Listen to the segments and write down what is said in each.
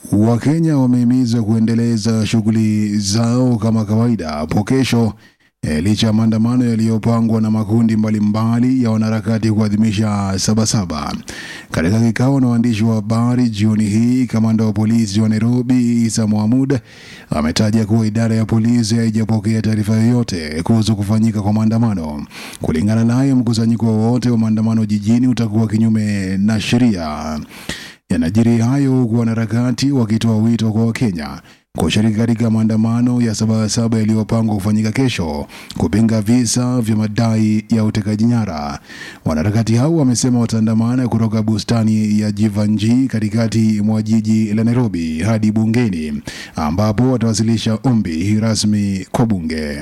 Wakenya wamehimizwa kuendeleza shughuli zao kama kawaida hapo kesho e, licha ya maandamano yaliyopangwa na makundi mbalimbali ya wanaharakati kuadhimisha Sabasaba. Katika kikao na waandishi wa habari jioni hii, kamanda wa polisi wa Nairobi Isa Mohamud ametaja kuwa idara ya polisi haijapokea taarifa yoyote kuhusu kufanyika kwa maandamano. Kulingana naye, mkusanyiko wowote wa maandamano jijini utakuwa kinyume na sheria. Yanajiri hayo huku wanaharakati wakitoa wito kwa Wakenya kushiriki katika maandamano ya Sabasaba yaliyopangwa kufanyika kesho kupinga visa vya madai ya utekaji nyara. Wanaharakati hao wamesema wataandamana kutoka bustani ya Jivanji katikati mwa jiji la Nairobi hadi bungeni ambapo watawasilisha ombi rasmi kwa bunge.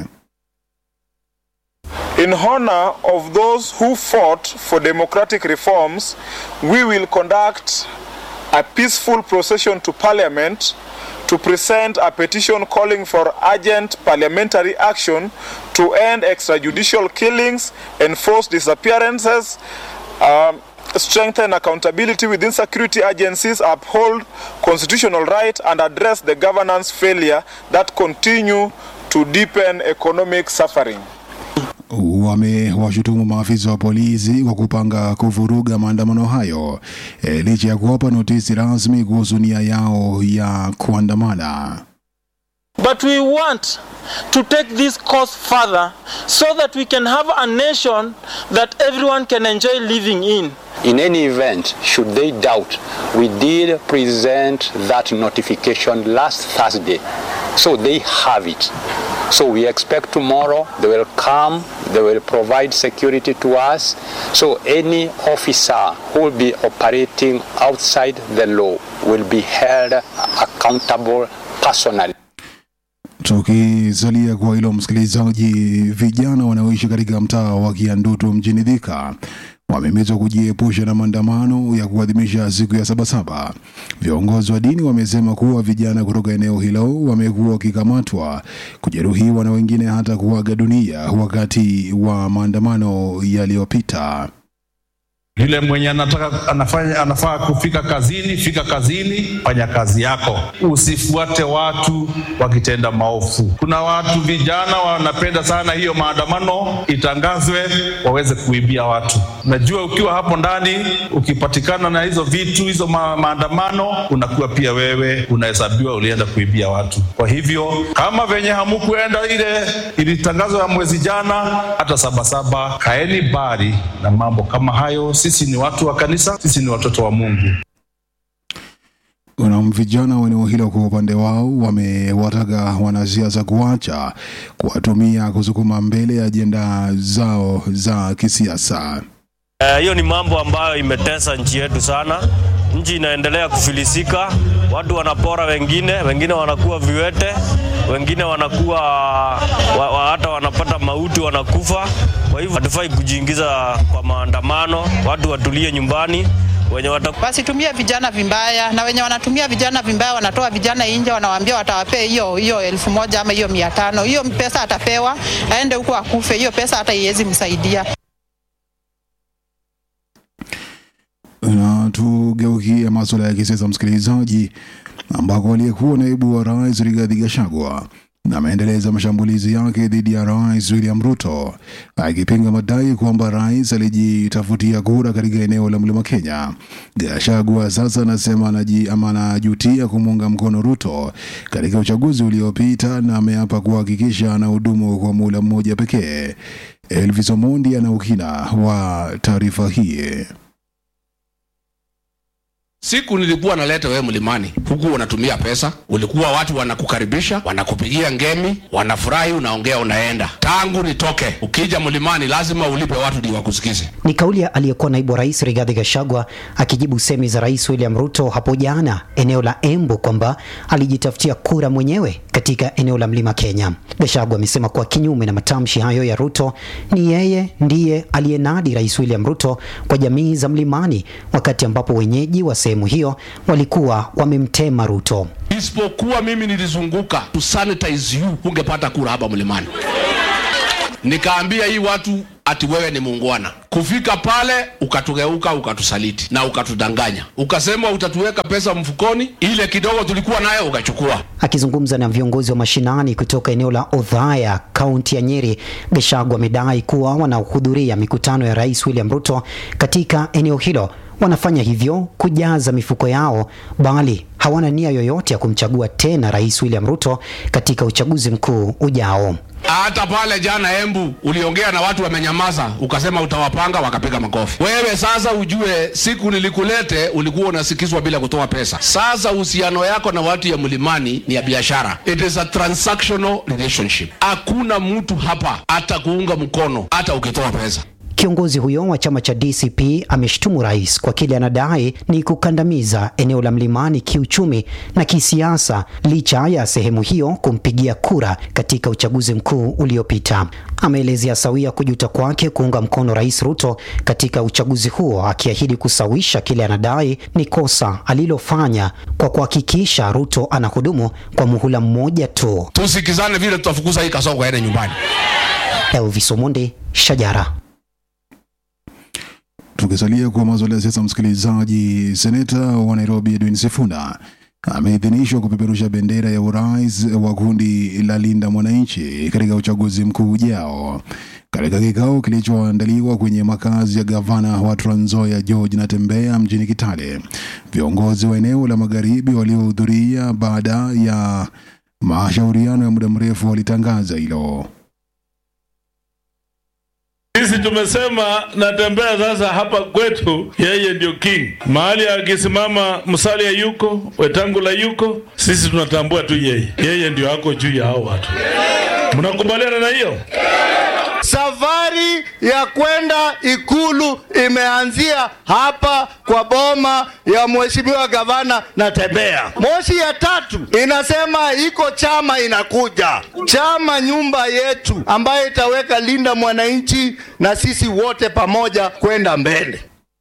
In honor of those who fought for democratic reforms, we will conduct a peaceful procession to Parliament to present a petition calling for urgent parliamentary action to end extrajudicial killings, enforce disappearances, um, strengthen accountability within security agencies, uphold constitutional right, and address the governance failure that continue to deepen economic suffering. Wamewashutumu maafisa wa polisi kwa kupanga kuvuruga maandamano hayo e, licha ya kuwapa notisi rasmi kuhusu nia yao ya kuandamana. But we want to take this cause further so that we can have a nation that everyone can enjoy living in. In any event, should they doubt, we did present that notification last Thursday, so they have it. So we expect tomorrow they will come, they will provide security to us. So any officer who will be operating outside the law will be held accountable personally. Tukisalia kwa hilo msikilizaji, vijana wanaoishi katika mtaa wa Kiandutu mjini Thika wamehimizwa kujiepusha na maandamano ya kuadhimisha siku ya Sabasaba. Viongozi wa dini wamesema kuwa vijana kutoka eneo hilo wamekuwa wakikamatwa, kujeruhiwa na wengine hata kuaga dunia wakati wa maandamano yaliyopita. Yule mwenye anataka anafanya anafaa kufika kazini, fika kazini, fanya kazi yako, usifuate watu wakitenda maovu. Kuna watu vijana wanapenda sana hiyo maandamano itangazwe, waweze kuibia watu. Najua ukiwa hapo ndani, ukipatikana na hizo vitu hizo ma, maandamano, unakuwa pia wewe unahesabiwa ulienda kuibia watu. Kwa hivyo kama venye hamukuenda ile ilitangazwa ya mwezi jana, hata Sabasaba, kaeni bari na mambo kama hayo. Sisi ni watu wa kanisa, sisi ni watoto wa Mungu. Na vijana wa eneo hilo kwa upande wao wamewataka wanasiasa kuacha kuwatumia kusukuma mbele ajenda zao za kisiasa. hiyo uh, ni mambo ambayo imetesa nchi yetu sana. Nchi inaendelea kufilisika, watu wanapora wengine, wengine wanakuwa viwete, wengine wanakuwa wa, wa, hata wanapata mauti, wanakufa. Kwa hivyo hatufai kujiingiza kwa maandamano, watu watulie nyumbani wenye wata... wasitumie vijana vibaya, na wenye wanatumia vijana vibaya wanatoa vijana nje, wanawaambia watawapea hiyo hiyo elfu moja ama hiyo mia tano. Hiyo pesa atapewa aende huko akufe, hiyo pesa hata iwezi msaidia. Na tugeukie masuala ya kisiasa, msikilizaji, ambako aliyekuwa naibu wa rais Rigathi Gachagua na ameendeleza mashambulizi yake dhidi ya rais William Ruto akipinga madai kwamba rais alijitafutia kura katika eneo la mlima Kenya. Gachagua sasa anasema anaji ama anajutia kumuunga mkono Ruto katika uchaguzi uliopita na ameapa kuhakikisha anahudumu kwa muda mmoja pekee. Elvis Omondi ana ukina wa taarifa hii. Siku nilikuwa naleta wewe mlimani, huku unatumia pesa, ulikuwa watu wanakukaribisha, wanakupigia ngemi, wanafurahi, unaongea, unaenda. Tangu nitoke, ukija mlimani lazima ulipe watu ndio wakusikize. Ni kauli ya aliyekuwa naibu wa rais Rigathi Gachagua akijibu semi za rais William Ruto hapo jana eneo la Embu kwamba alijitafutia kura mwenyewe katika eneo la mlima Kenya. Gachagua amesema kuwa kinyume na matamshi hayo ya Ruto, ni yeye ndiye aliyenadi rais William Ruto kwa jamii za mlimani, wakati ambapo wenyeji wa sehemu hiyo walikuwa wamemtema Ruto. Isipokuwa mimi nilizunguka to sanitize you, ungepata kura hapa mlimani. nikaambia hii watu ati wewe ni muungwana. Kufika pale ukatugeuka, ukatusaliti na ukatudanganya, ukasema utatuweka pesa mfukoni, ile kidogo tulikuwa nayo ukachukua. Akizungumza na viongozi wa mashinani kutoka eneo la Odhaya, kaunti ya Nyeri, Gachagua amedai kuwa wanaohudhuria mikutano ya Rais William Ruto katika eneo hilo wanafanya hivyo kujaza mifuko yao, bali hawana nia yoyote ya kumchagua tena Rais William Ruto katika uchaguzi mkuu ujao. Hata pale jana Embu uliongea na watu wamenyamaza, ukasema utawapanga, wakapiga makofi. Wewe sasa ujue, siku nilikulete ulikuwa unasikizwa bila kutoa pesa. Sasa uhusiano yako na watu ya mlimani ni ya biashara, it is a transactional relationship. Hakuna mtu hapa atakuunga mkono hata ukitoa pesa. Kiongozi huyo wa chama cha DCP ameshtumu rais kwa kile anadai ni kukandamiza eneo la mlimani kiuchumi na kisiasa, licha ya sehemu hiyo kumpigia kura katika uchaguzi mkuu uliopita. Ameelezea sawia kujuta kwake kuunga mkono Rais Ruto katika uchaguzi huo, akiahidi kusawisha kile anadai ni kosa alilofanya kwa kuhakikisha Ruto anahudumu kwa muhula mmoja tu. Tusikizane vile tutafukuza hii kasongo aende nyumbani. Elvis Omondi, Shajara. Tukisalia kwa masuala ya siasa, msikilizaji, seneta wa Nairobi Edwin Sifuna ameidhinishwa kupeperusha bendera ya urais wa kundi la Linda Mwananchi katika uchaguzi mkuu ujao. Katika kikao kilichoandaliwa kwenye makazi ya gavana wa Trans Nzoia George Natembeya mjini Kitale, viongozi wa eneo la magharibi waliohudhuria baada ya mashauriano ya muda mrefu walitangaza hilo. Sisi tumesema Natembeya sasa hapa kwetu, yeye ndio king. Mahali akisimama Musalia yuko, Wetangula yuko, sisi tunatambua tu yeye, yeye ndio ako juu ya hao watu. Mnakubaliana na hiyo? Safari ya kwenda ikulu imeanzia hapa kwa boma ya mheshimiwa gavana Natembeya. Moshi ya tatu inasema iko chama inakuja, chama nyumba yetu, ambayo itaweka Linda Mwananchi na sisi wote pamoja kwenda mbele.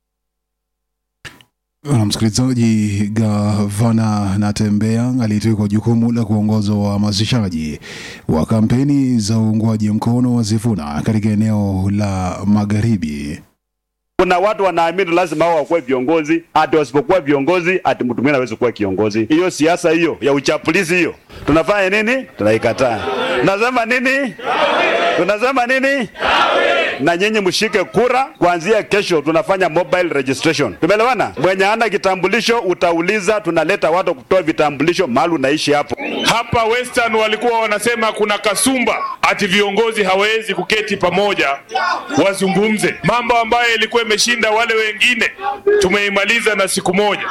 Na msikilizaji, gavana Natembeya alitwikwa jukumu la kuongoza uhamasishaji wa kampeni za uungwaji mkono wa Sifuna katika eneo la magharibi. Kuna watu wanaamini lazima hao wakuwe viongozi, ati wasipokuwa viongozi ati mtu mwingine hawezi kuwa kiongozi. Hiyo siasa hiyo ya uchapulizi hiyo, tunafanya nini? Tunaikataa. Tunasema nini? Tunasema nini? na nyinyi mshike kura kuanzia kesho. Tunafanya mobile registration, tumeelewana? Mwenye hana kitambulisho utauliza, tunaleta watu kutoa vitambulisho mahali unaishi hapo. Hapa Western walikuwa wanasema kuna kasumba, ati viongozi hawawezi kuketi pamoja wazungumze mambo ambayo ilikuwa imeshinda wale wengine, tumeimaliza na siku moja.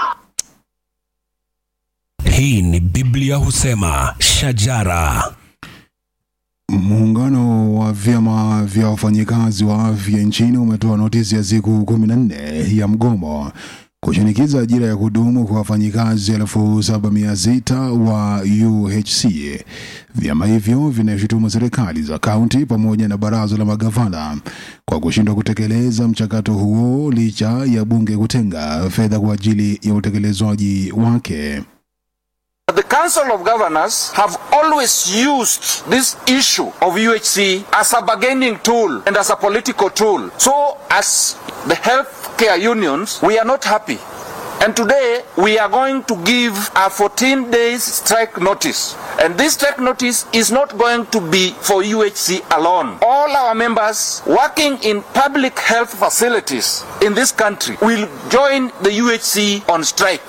Hii ni Biblia husema shajara. Muungano wa vyama vya wafanyikazi wa afya nchini umetoa notisi ya siku kumi na nne ya mgomo kushinikiza ajira ya kudumu kwa wafanyikazi elfu saba mia sita wa UHC. Vyama hivyo vinashutumu serikali za kaunti pamoja na baraza la magavana kwa kushindwa kutekeleza mchakato huo licha ya bunge kutenga fedha kwa ajili ya utekelezwaji wake. The Council of Governors have always used this issue of UHC as a bargaining tool and as a political tool. So, as the healthcare unions, we are not happy. And today, we are going to give a 14 days strike notice. And this strike notice is not going to be for UHC alone. All our members working in public health facilities in this country will join the UHC on strike.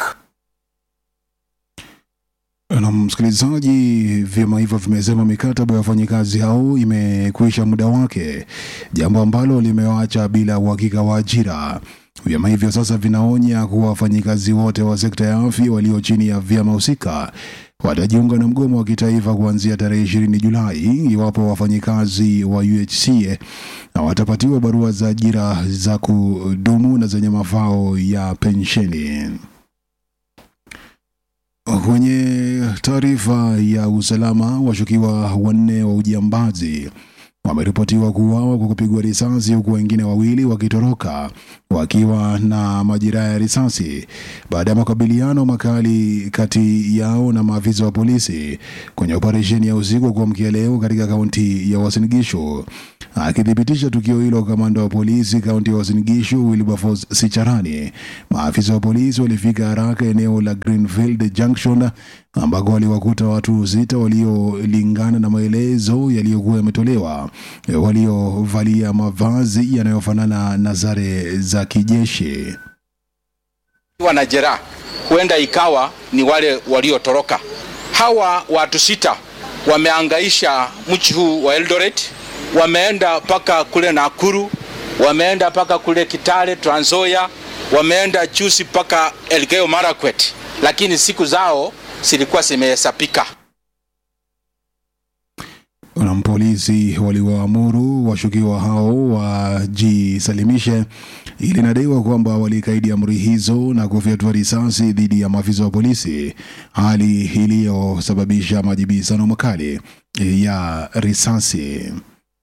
Na msikilizaji, vyama hivyo vimesema mikataba ya wafanyikazi hao imekwisha muda wake, jambo ambalo limewaacha bila uhakika wa ajira. Vyama hivyo sasa vinaonya kuwa wafanyikazi wote wa sekta ya afya walio chini ya vyama husika watajiunga na mgomo wa kitaifa kuanzia tarehe ishirini Julai iwapo wafanyikazi wa UHC watapatiwa barua za ajira za kudumu na zenye mafao ya pensheni. Kwenye taarifa ya usalama, washukiwa wanne wa ujambazi wameripotiwa kuuawa kwa kupigwa risasi huku wengine wawili wakitoroka wakiwa na majeraha ya risasi baada ya makabiliano makali kati yao na maafisa wa polisi kwenye operesheni ya usiku wa kuamkia leo katika kaunti ya Uasin Gishu. Akithibitisha tukio hilo, kamanda wa polisi kaunti ya Uasin Gishu Wilberforce Sicharani, maafisa wa polisi walifika haraka eneo la Greenfield Junction ambako waliwakuta watu sita waliolingana na maelezo yaliyokuwa yametolewa, waliovalia mavazi yanayofanana na sare za kijeshi. wana jeraha, huenda ikawa ni wale waliotoroka. Hawa watu sita wameangaisha mji huu wa Eldoret, wameenda mpaka kule Nakuru, wameenda mpaka kule Kitale, Trans Nzoia, wameenda juzi mpaka Elgeyo Marakwet, lakini siku zao zilikuwa zimehesabika. na polisi waliwaamuru washukiwa hao wajisalimishe. Ili inadaiwa kwamba walikaidi amri hizo na kufyatua risasi dhidi ya maafisa wa polisi, hali iliyosababisha majibizano makali ya risasi.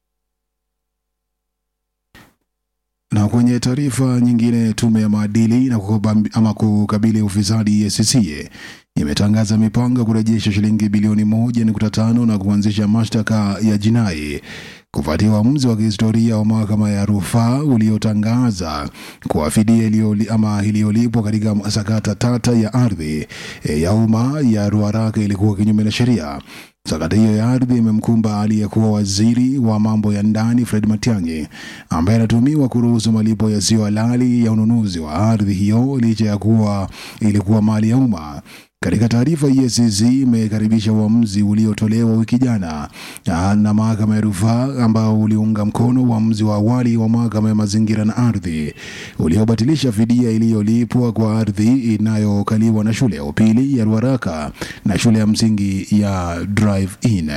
Na kwenye taarifa nyingine, tume ya maadili na kukabam- ama kukabili ufisadi EACC imetangaza mipango ya kurejesha shilingi bilioni moja nukta tano na kuanzisha mashtaka ya jinai kufuatia uamuzi wa kihistoria wa mahakama ya rufaa uliotangaza kuwa fidia iliyoli- ama iliyolipwa katika sakata tata ya ardhi e, ya umma ya Ruaraka ilikuwa kinyume na sheria. Sakata hiyo ya ardhi imemkumba aliyekuwa waziri wa mambo ya ndani Fred Matiang'i ambaye anatumiwa kuruhusu malipo yasiyo halali ya ununuzi wa ardhi hiyo licha ya kuwa ilikuwa mali ya umma. Katika taarifa, EACC imekaribisha uamuzi uliotolewa wiki jana ah, na mahakama ya rufaa ambao uliunga mkono uamuzi wa awali wa mahakama ya mazingira na ardhi uliobatilisha fidia iliyolipwa kwa ardhi inayokaliwa na shule ya upili ya Ruaraka na shule ya msingi ya Drive In.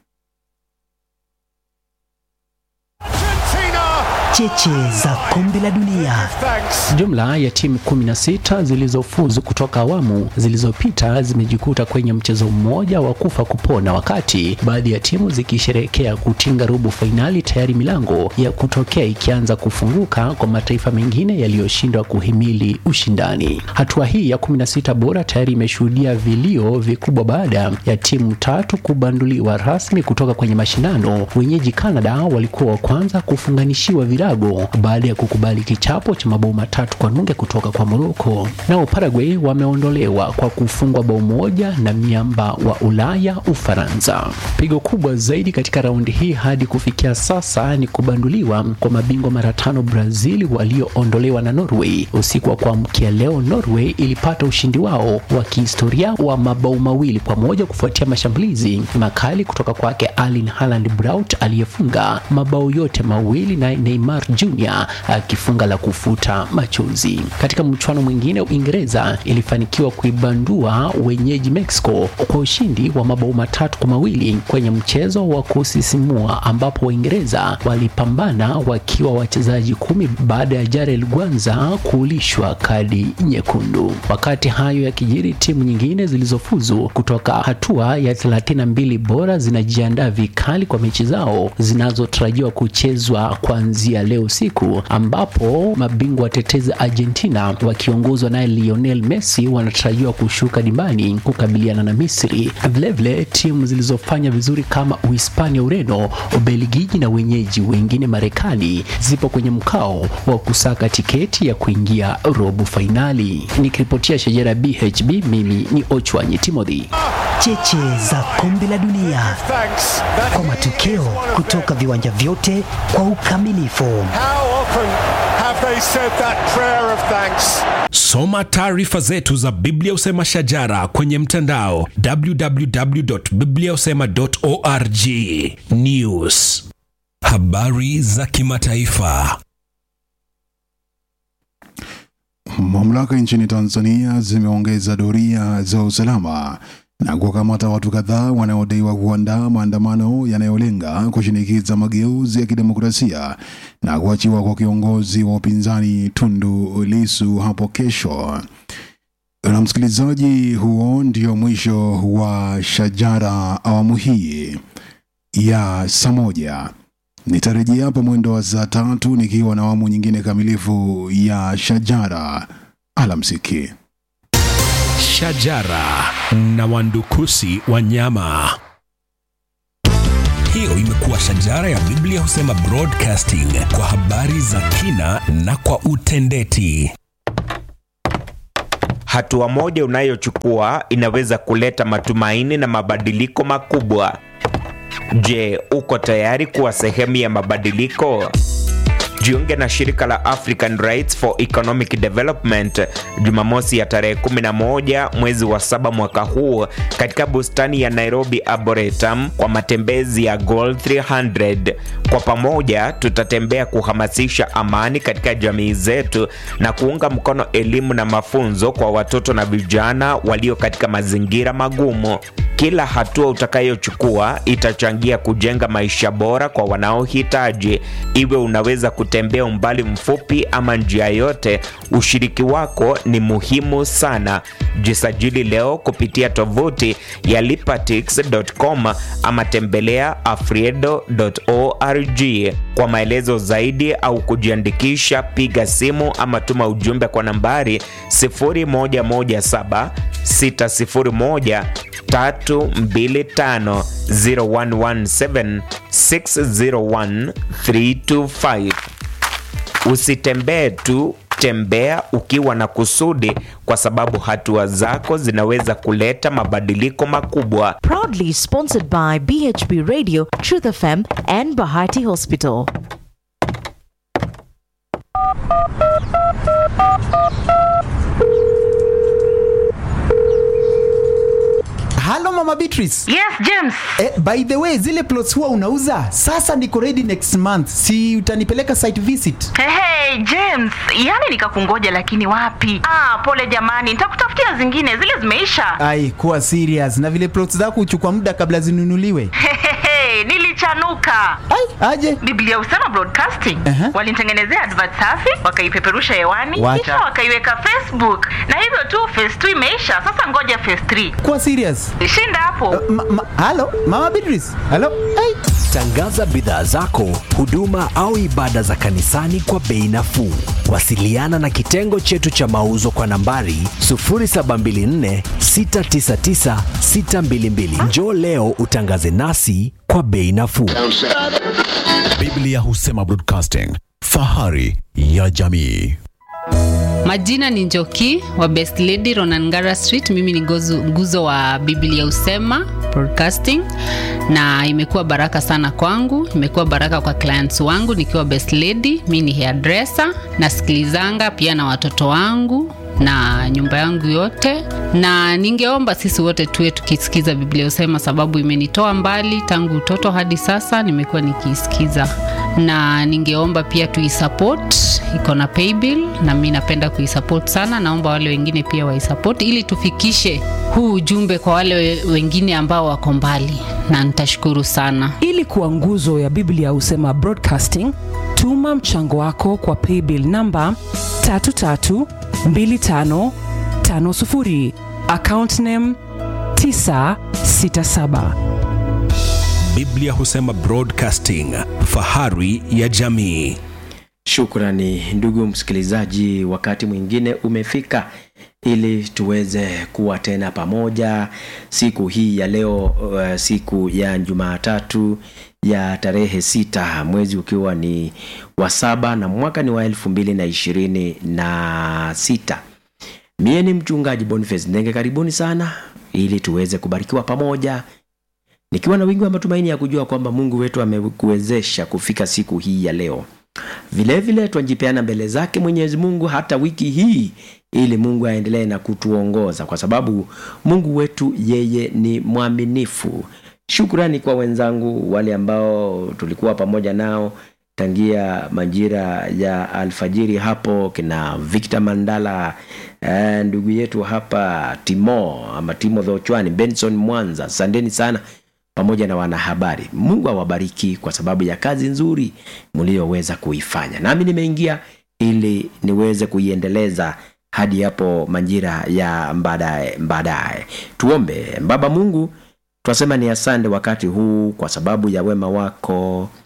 Cheche za kombe la dunia. Jumla ya timu 16 zilizofuzu kutoka awamu zilizopita zimejikuta kwenye mchezo mmoja wa kufa kupona, wakati baadhi ya timu zikisherehekea kutinga robo fainali, tayari milango ya kutokea ikianza kufunguka kwa mataifa mengine yaliyoshindwa kuhimili ushindani. Hatua hii ya 16 bora tayari imeshuhudia vilio vikubwa baada ya timu tatu kubanduliwa rasmi kutoka kwenye mashindano. Wenyeji Canada walikuwa wa kwanza kufunganishiwa virago baada ya kukubali kichapo cha mabao matatu kwa nunge kutoka kwa Morocco. Nao Paraguay wameondolewa kwa kufungwa bao moja na miamba wa Ulaya Ufaransa. Pigo kubwa zaidi katika raundi hii hadi kufikia sasa ni kubanduliwa kwa mabingwa mara tano Brazil walioondolewa na Norway. Usiku wa kuamkia leo, Norway ilipata ushindi wao wa kihistoria wa mabao mawili kwa moja kufuatia mashambulizi makali kutoka kwake Erling Haaland Braut aliyefunga mabao yote mawili na Neymar Jr akifunga la kufuta machozi. Katika mchuano mwingine, Uingereza ilifanikiwa kuibandua wenyeji Mexico kwa ushindi wa mabao matatu kwa mawili kwenye mchezo wa kusisimua ambapo Waingereza walipambana wakiwa wachezaji kumi baada ya Jarel Gwanza kulishwa kadi nyekundu. Wakati hayo yakijiri, timu nyingine zilizofuzu kutoka hatua ya 32 bora zinajiandaa vikali kwa mechi zao zinazotarajiwa kuchezwa kuanzia leo usiku, ambapo mabingwa watetezi Argentina wakiongozwa naye Lionel Messi wanatarajiwa kushuka dimbani kukabiliana na Misri. Vilevile timu zilizofanya vizuri kama Uhispania, Ureno, Ubelgiji na wenyeji wengine Marekani zipo kwenye mkao wa kusaka tiketi ya kuingia robo fainali. Nikiripotia Shajara BHB, mimi ni Ochwanyi Timothy. Cheche za kombe la dunia kwa matokeo kutoka viwanja vyote kwa ukamilifu. How often have they said that prayer of thanks? Soma taarifa zetu za Biblia Usema Shajara kwenye mtandao www.bibliausema.org. News, habari za kimataifa. Mamlaka nchini Tanzania zimeongeza doria za usalama na kuwakamata watu kadhaa wanaodaiwa kuandaa maandamano yanayolenga kushinikiza mageuzi ya kidemokrasia na kuachiwa kwa kiongozi wa upinzani Tundu Lissu hapo kesho. Na msikilizaji, huo ndio mwisho wa Shajara awamu hii ya saa moja. Nitarejea hapo mwendo wa saa tatu nikiwa na awamu nyingine kamilifu ya Shajara. Alamsiki. Shajara na wandukusi wa nyama. Hiyo imekuwa Shajara ya Biblia husema broadcasting kwa habari za kina na kwa utendeti. Hatua moja unayochukua inaweza kuleta matumaini na mabadiliko makubwa. Je, uko tayari kuwa sehemu ya mabadiliko? Jiunge na shirika la African Rights for Economic Development Jumamosi ya tarehe 11 mwezi wa saba mwaka huu katika bustani ya Nairobi Arboretum kwa matembezi ya Goal 300. Kwa pamoja tutatembea kuhamasisha amani katika jamii zetu na kuunga mkono elimu na mafunzo kwa watoto na vijana walio katika mazingira magumu. Kila hatua utakayochukua itachangia kujenga maisha bora kwa wanaohitaji. Iwe unaweza kutembea umbali mfupi ama njia yote, ushiriki wako ni muhimu sana. Jisajili leo kupitia tovuti ya lipatix.com ama tembelea afriedo.org. Kwa maelezo zaidi au kujiandikisha, piga simu ama tuma ujumbe kwa nambari 0117 601 325 0117 601 325. Usitembee tu, tembea ukiwa na kusudi, kwa sababu hatua zako zinaweza kuleta mabadiliko makubwa. Proudly sponsored by BHB Radio, Truth FM, and Bahati Hospital. halo mama beatrice yes james eh, by the way zile plots huwa unauza sasa niko ready next month si utanipeleka site visit hey, hey, james yani nikakungoja lakini wapi ah, pole jamani nitakutafutia zingine zile zimeisha ai kuwa serious na vile plots zako huchukua muda kabla zinunuliwe Hey, nilichanuka ai aje biblia usema broadcasting uh-huh. walinitengenezea advert safi wakaipeperusha hewani Wacha. kisha wakaiweka facebook na hivyo tu phase 2 imeisha sasa ngoja phase 3 kuwa serious shinda hapo ma, ma, halo mama beatrice halo ai Tangaza bidhaa zako, huduma au ibada za kanisani kwa bei nafuu. Wasiliana na kitengo chetu cha mauzo kwa nambari 0724 699 622. Njoo leo utangaze nasi kwa bei nafuu. Biblia husema broadcasting, fahari ya jamii. Majina ni Njoki wa Best Lady Ronangara Street. Mimi ni gozu, nguzo wa Biblia Usema Broadcasting, na imekuwa baraka sana kwangu, imekuwa baraka kwa clients wangu nikiwa Best Lady. Mimi ni hairdresser, nasikilizanga pia na watoto wangu na nyumba yangu yote, na ningeomba sisi wote tuwe tukisikiza Biblia Usema, sababu imenitoa mbali tangu utoto hadi sasa, nimekuwa nikiisikiza, na ningeomba pia tuisupport, iko na paybill na mi napenda kuisupport sana. Naomba wale wengine pia waisupport ili tufikishe huu ujumbe kwa wale we- wengine ambao wako mbali, na nitashukuru sana. ili kuwa nguzo ya biblia husema broadcasting tuma mchango wako kwa paybill namba 332550 account name 967 Biblia husema broadcasting, fahari ya jamii. Shukrani ndugu msikilizaji, wakati mwingine umefika ili tuweze kuwa tena pamoja siku hii ya leo, uh, siku ya Jumatatu ya tarehe sita mwezi ukiwa ni wa saba na mwaka ni wa elfu mbili na ishirini na sita. Mie ni mchungaji Boniface Ndenge, karibuni sana ili tuweze kubarikiwa pamoja nikiwa na wingi wa matumaini ya kujua kwamba Mungu wetu amekuwezesha kufika siku hii ya leo. Vilevile twajipeana mbele zake Mwenyezi Mungu hata wiki hii, ili Mungu aendelee na kutuongoza, kwa sababu Mungu wetu yeye ni mwaminifu. Shukrani kwa wenzangu wale ambao tulikuwa pamoja nao tangia majira ya alfajiri hapo, kina Victor Mandala eh, ndugu yetu hapa Timo ama Timothy Ochwani, Benson Mwanza, asanteni sana pamoja na wanahabari. Mungu awabariki kwa sababu ya kazi nzuri mlioweza kuifanya, nami nimeingia ili niweze kuiendeleza hadi hapo majira ya baadaye baadaye. Tuombe. Baba Mungu, twasema ni asante wakati huu kwa sababu ya wema wako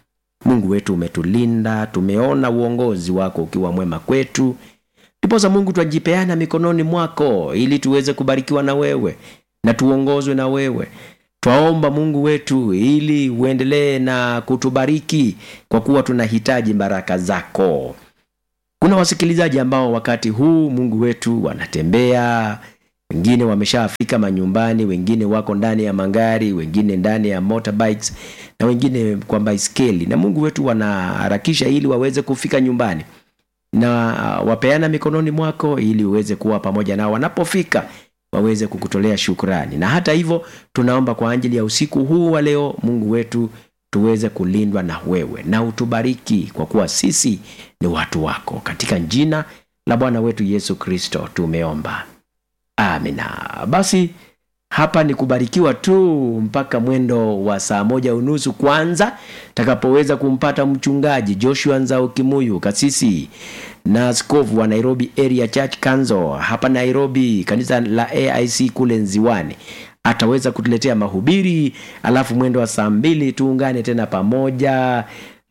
mungu wetu umetulinda tumeona uongozi wako ukiwa mwema kwetu ndiposa mungu twajipeana mikononi mwako ili tuweze kubarikiwa na wewe na tuongozwe na wewe twaomba mungu wetu ili uendelee na kutubariki kwa kuwa tunahitaji baraka zako kuna wasikilizaji ambao wakati huu mungu wetu wanatembea wengine wameshafika manyumbani wengine wako ndani ya magari wengine ndani ya motorbikes na wengine kwa baiskeli na mungu wetu wanaharakisha ili waweze kufika nyumbani na wapeana mikononi mwako ili uweze kuwa pamoja nao wanapofika waweze kukutolea shukrani na hata hivyo tunaomba kwa ajili ya usiku huu wa leo mungu wetu tuweze kulindwa na wewe na utubariki kwa kuwa sisi ni watu wako katika jina la bwana wetu yesu kristo tumeomba amina basi hapa ni kubarikiwa tu mpaka mwendo wa saa moja unusu kwanza takapoweza kumpata mchungaji joshua nzao kimuyu kasisi na askofu wa nairobi area church council hapa nairobi kanisa la aic kule nziwani ataweza kutuletea mahubiri alafu mwendo wa saa mbili tuungane tena pamoja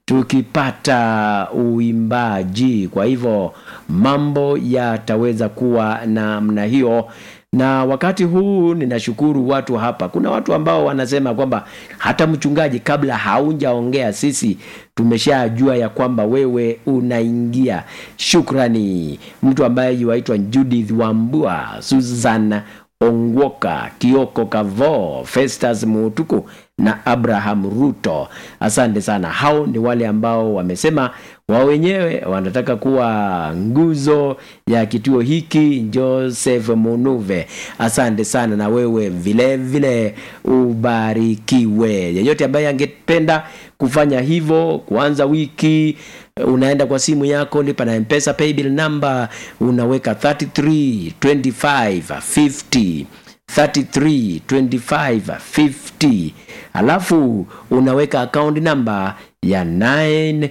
tukipata uimbaji kwa hivyo mambo yataweza kuwa namna hiyo na wakati huu ninashukuru watu hapa kuna watu ambao wanasema kwamba hata mchungaji kabla haunjaongea sisi tumeshajua ya kwamba wewe unaingia shukrani mtu ambaye yuaitwa judith wambua susan ongwoka kioko kavo festus mutuku na abraham ruto asante sana hao ni wale ambao wamesema wao wenyewe wanataka kuwa nguzo ya kituo hiki joseph munuve asante sana na wewe vile vile ubarikiwe yeyote ambaye angependa kufanya hivyo kuanza wiki unaenda kwa simu yako lipa na mpesa paybill number unaweka 33 25 50 33 25 50 alafu unaweka account number ya 967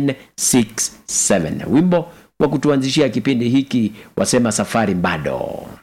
967 wimbo wa kutuanzishia kipindi hiki wasema safari bado